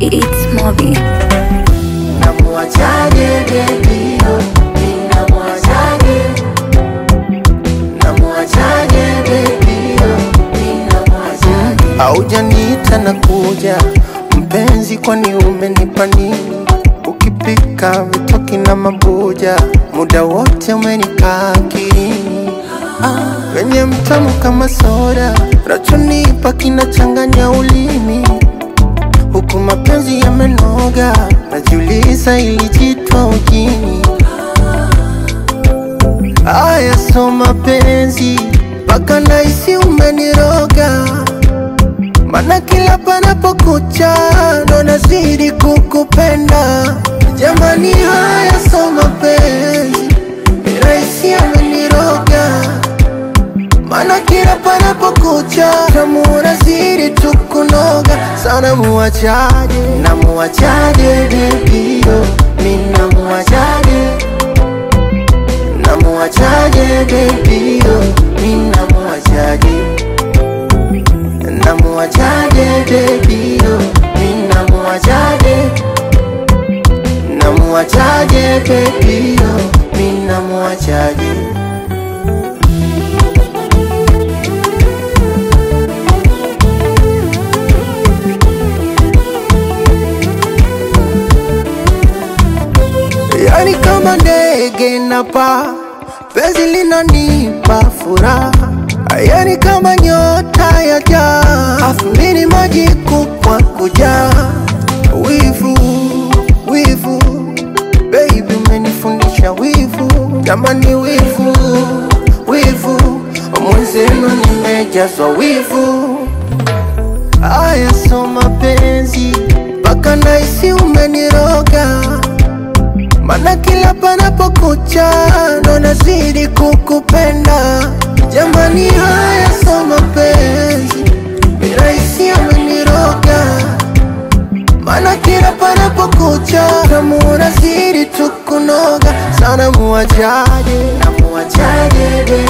It's Mobi. Namuachaje baby oh, ninamuachaje Namuachaje baby oh, ninamuachaje Haujaniita na kuja mpenzi, kwani umenipa nini? Ukipika vitoki na mabuja, muda wote umenikaa akilini. Ah, wenye mtamu kama soda, rachonipa kinachanganya ulimi huku mapenzi yamenoga, najiuliza ilijitwa ujini. Aya, so mapenzi mpaka nahisi umeniroga, mana kila panapokucha ndo nazidi kukupenda. Jamani, haya so mapenzi ni rahisi ameniroga Mana kila panapokucha tamu unazidi tu kunoga sana, muachaje na muachaje baby yo, mi na muachaje na muachaje baby yo, mi na muachaje na muachaje baby yo, mi na muachaje na muachaje baby yo, mi na muachaje Yani kama ndege napa penzi linanipa furaha, yani kama nyota ya jaa, afu mini maji kupwa kujaa. Wivu wivu, baby umenifundisha wivu, jamani wivu wivu, mwenzenu nimejazwa wivu. Aya, so mapenzi mpaka nahisi umeniroga Mana kila panapokucha ndo nazidi kukupenda. Jamani, haya so mapenzi ni rahisi ameniroga. Mana kila panapokucha tamu unazidi tu kunoga sana. Muachaje na muachaje